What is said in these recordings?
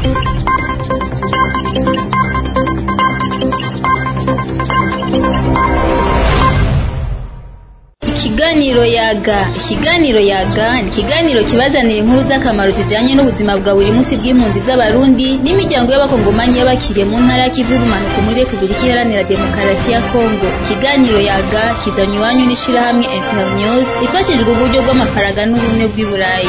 Ikiganiro yaga ikiganiro yaga ni ikiganiro kibazanira inkuru z'akamaro zijanye n'ubuzima bwa buri munsi bw'impunzi z'abarundi n'imiryango y'abakongomanyi y'abakiriye mu ntara y'ikivu y'ubumanuko muri repubulika iharanira demokarasi ya kongo ikiganiro yaga kizanywe iwanyu n'ishirahamwe internews ifashijwe uburyo bw'amafaranga n'ubumwe bw'i burayi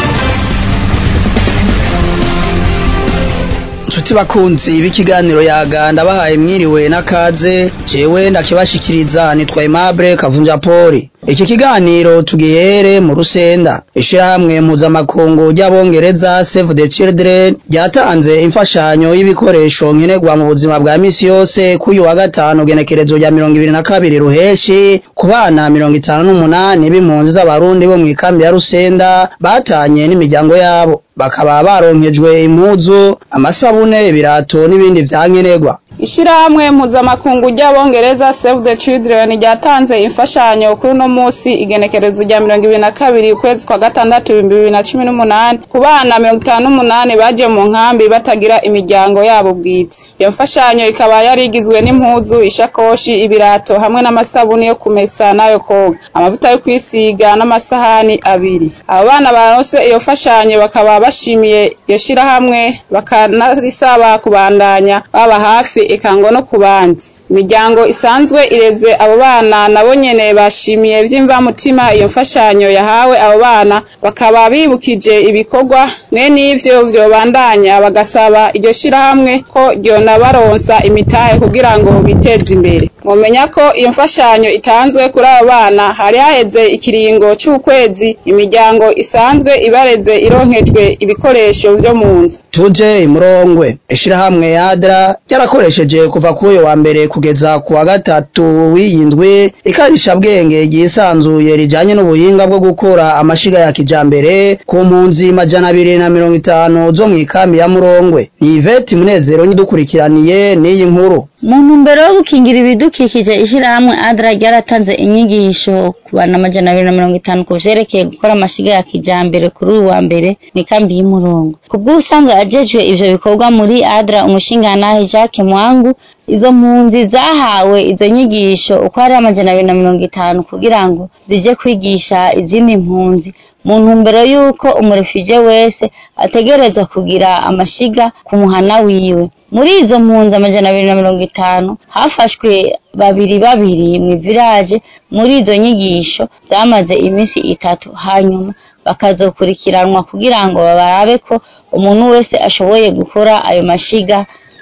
nshuti bakunzi b'ikiganiro yaga ndabahaye mwiriwe n'akaze jewe ndakibashikiriza nitwa Aimable Kavunja Poli iki kiganiro tugihere mu rusenda ishirahamwe mpuzamakungu ry'abongereza Save the Children ryatanze imfashanyo y'ibikoresho nkenerwa mu buzima bwa misi yose k'uyu wa gatanu genekerezo rya mirongo ibiri na kabiri ruheshi ku bana mirongo itanu n'umunani b'impunzi z'abarundi bo mw'ikambi ya rusenda batanye n'imiryango yabo bakaba baronkejwe impuzu amasabune ibirato n'ibindi vyankenerwa Ishirahamwe mpuzamakungu ry'abongereza Save the Children ryatanze imfashanyo kuri uno musi igenekerezo rya mirongo ibiri na kabiri ukwezi kwa gatandatu ibihumbi bibiri na cumi n'umunani ku bana mirongo itanu n'umunani baje mu nkambi batagira imiryango yabo bwite iyo mfashanyo ikaba yari igizwe n'impuzu ishakoshi ibirato hamwe n'amasabuni yo kumesa n'ayo koga amavuta yo kwisiga n'amasahani abiri abo bana baronse iyo mfashanyo bakaba bashimiye iyo shirahamwe bakanarisaba kubandanya baba hafi ikango no ku bandi imiryango isanzwe ireze abo bana nabo nyene bashimiye vy'imvamutima iyo mfashanyo yahawe abo bana bakaba bibukije ibikorwa mwene ivyo vyobandanya bagasaba iryo shirahamwe ko ryonabaronsa imitahe kugira ngo biteze imbere mwomenya ko iyo mfashanyo itanzwe kuri abo bana hari haheze ikiringo c'ukwezi imiryango isanzwe ibareze ironkejwe ibikoresho vyo mu nzu tuje imurongwe ishirahamwe yadra ryarakoresheje kuva k'uyo wa mbere kugeza ku wa gatatu w'iyindwi ikarisha bwenge ryisanzuye rijanye n'ubuhinga bwo gukora amashiga ya kijambere ku mpunzi majana abiri na mirongo itanu zo mw'ikambi ya murongwe ni iveti munezero nyidukurikiraniye n'iyi nkuru mu ntumbero yo gukingira ibidukikije ishirahamwe adra ryaratanze inyigisho ku bana amajana abiri na mirongo itanu ku vyerekeye gukora amashiga ya kijambere kuri uyu wa mbere mw'ikambi y'umurongo ku bw'ubusanzwe ajejwe ivyo bikorwa muri adra umushingantahe jacques mwangu izo mpunzi zahawe izo nyigisho uko ari amajana abiri na mirongo itanu kugira ngo zije kwigisha izindi mpunzi mu ntumbero y'uko umurefije wese ategerezwa kugira amashiga ku muhana wiwe muri izo mpunzi amajana abiri na mirongo itanu hafashwe babiri babiri mu village muri izo nyigisho zamaze iminsi itatu hanyuma bakazokurikiranwa kugira ngo barabe ko umuntu wese ashoboye gukora ayo mashiga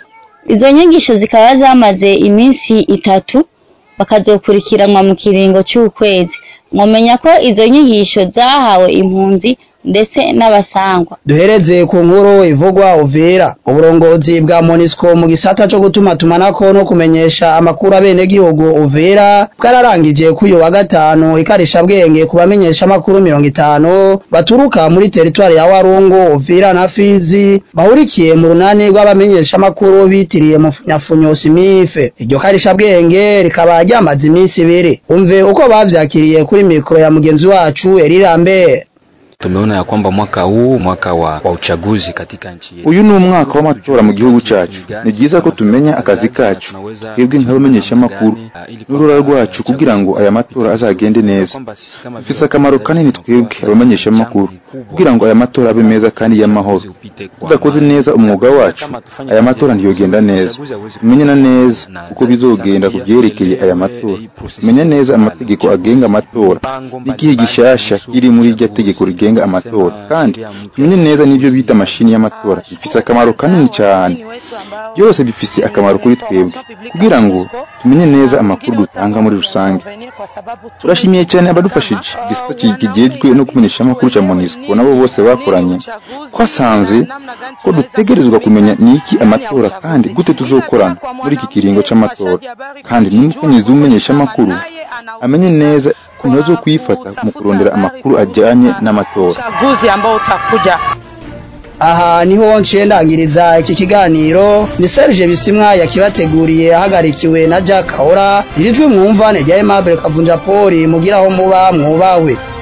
izo nyigisho zikaba zamaze iminsi itatu bakazokurikiranwa mu kiringo c'ukwezi mwomenya ko izo nyigisho zahawe impunzi ndetse n'abasangwa duhereze ku nkuru ivugwa uvira uburongozi bwa monisco mu gisata co gutuma tumanako no kumenyesha amakuru abenegihugu uvira bwararangije k'uyu wa gatanu ikarisha bwenge ku bamenyesha amakuru mirongo itanu baturuka muri teritwari ya warungu uvira na fizi bahurikiye mu runani rw'abamenyesha amakuru bitiriye mu nyafunyo simife iryo karisha bwenge rikaba ryamaze iminsi ibiri umve uko bavyakiriye kuri mikoro ya mugenzi wacu Erirambere Tumeona ya kwamba mwaka huu mwaka wa, wa uchaguzi katika nchi yetu. uyu ni umwaka w'amatora mu gihugu cyacu ni byiza ko tumenya akazi kacu twebwe nk'abamenyeshamakuru n'uruhara rwacu kugira ngo aya matora azagende neza bifise akamaro kanini twebwe abamenyeshamakuru kugira ngo aya matora abe meza kandi y'amahoro tudakoze neza umwuga wacu aya matora ntiyogenda neza tumenyana neza uko bizogenda ku byerekeye aya matora tumenya neza amategeko agenga amatora n'igihe gishasha kiri muri iryo tegeko rigenga amatora kandi tumenye neza n'ibyo bita mashini y'amatora bifise akamaro kanini cyane byose bifise akamaro kuri twebwe kugira ngo tumenye neza amakuru dutanga muri rusange turashimiye cyane abadufashije igisata kigejwe no kumenyesha amakuru cya monisco nabo bose bakoranye twasanze ko dutegerezwa kumenya niki amatora kandi gute tuzokorana muri iki kiringo c'amatora kandi n'umukenyezi w'umumenyesha amakuru amenye neza ukuntu zo kuyifata mu kurondera amakuru ajyanye n'amatora uchaguzi ambao utakuja aha niho nciye ndangiriza iki kiganiro ni Serge Bisimwa yakibateguriye ahagarikiwe na Jack Kahora irijwi mwumva ne rya Aimable Kavunja Poli mugiraho muba mwubawe